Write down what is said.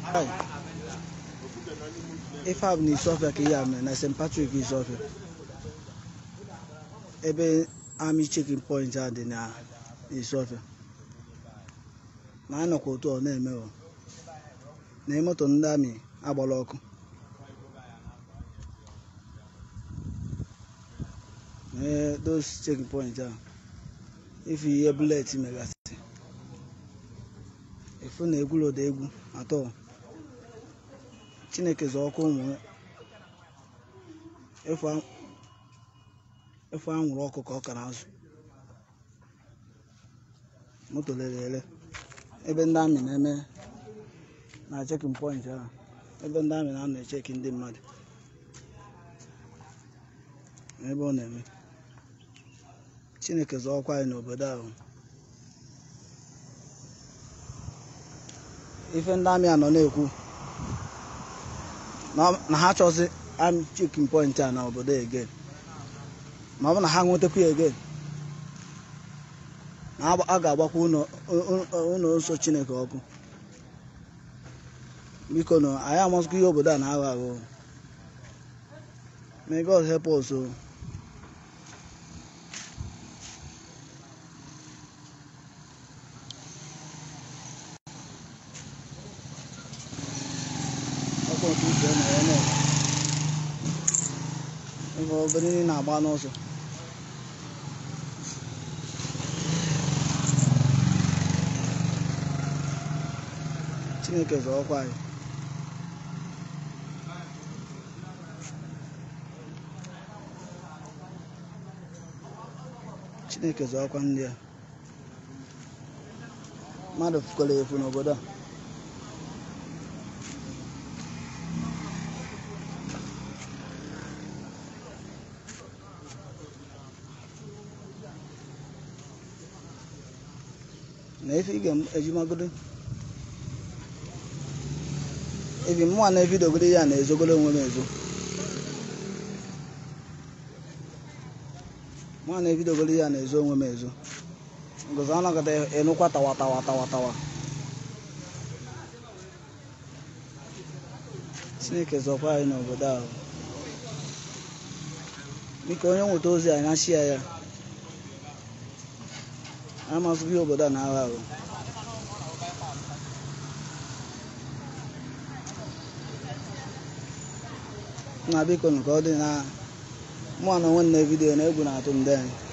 ife a bụ na Isofia ka ihe a mere na St. Patrick Isofia ebe army checking point a dị na Isofia ma anyị nọkwa otu ọ na-eme o na moto ndị amị agbala ọkụ ee those checking point a ife ihe bullet megasị efu na egwuloda egwu atọ chineke zọ ọkụ ụmụ efu anwụrụ ọkụ ka ọ kara azụ moto lere ere ebe ndị amị na-eme na chekin point ahụ ebe ndị amị na-anọ echeki ndị mmadụ ebe ọ na-eme chineke zọ ọkwa anyị n'obodo ahụ ife ndị amị anọ na-ekwu na ha chọzi amị chekin point a na obodo egen ma ọ bụ na ha nwetakwu ya egen na a ga-agbakwa ụlọ nsọ chineke ọkụ biko na anyị amasịkwa ihe obodo a na-aghọ aghọ may god help us o ọkwa nke uche na ya na ebe obere niile na-agba n'ụzọ chineke zọọkwa anyị chineke zọọkwa ndị a mmadụ fukwara efu n'obodo a na efe ị ga-ejimagodo ebi mụnwa na-evidogoro ya na-ezogoro onwe m ezo mụnwa na-evidogoro ya na-ezo onwe m ezo ngozi anọgide ịnụkwa tawa tawa tawa tawa chineke zọkwa anyị n'obodo ahụ biko onye nweta ozi anyị na shia ya amasịghị obodo a na-aghọ aghọ na biko ka ọ dị na mụ na onwe na vidiyo na egwu na-atụ ndị anyị